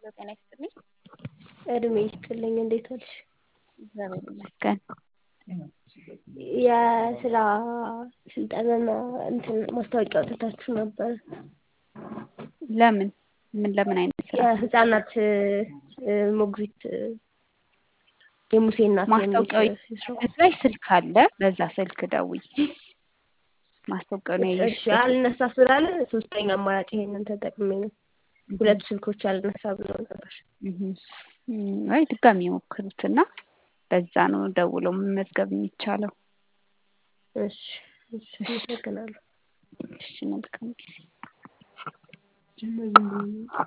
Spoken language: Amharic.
ሄሎ ጤና ይስጥልኝ። እድሜ ይስጥልኝ። እንዴት ዋልሽ? እግዚአብሔር ይመስገን። የስራ ስልጠናና እንትን ማስታወቂያ አውጥታችሁ ነበር። ለምን ምን ለምን አይነት ስራ? የህፃናት ሞግዚት የሙሴ እናት ማስታወቂያው የሚል ስራ። እዚህ ላይ ስልክ አለ። በዛ ስልክ ደውይ። ማስታወቂያው ነው እሺ ያየሽበት? አልነሳ ስላለ ሶስተኛ አማራጭ ይሄንን ተጠቅሜ ነው። ሁለት ስልኮች አልነሳ ብለው ነበር። እህ እም፣ አይ ድጋሚ የሞክሩትና በዛ ነው ደውሎ መመዝገብ የሚቻለው። እሺ እሺ፣ አመሰግናለሁ። እሺ መልካም ጊዜ።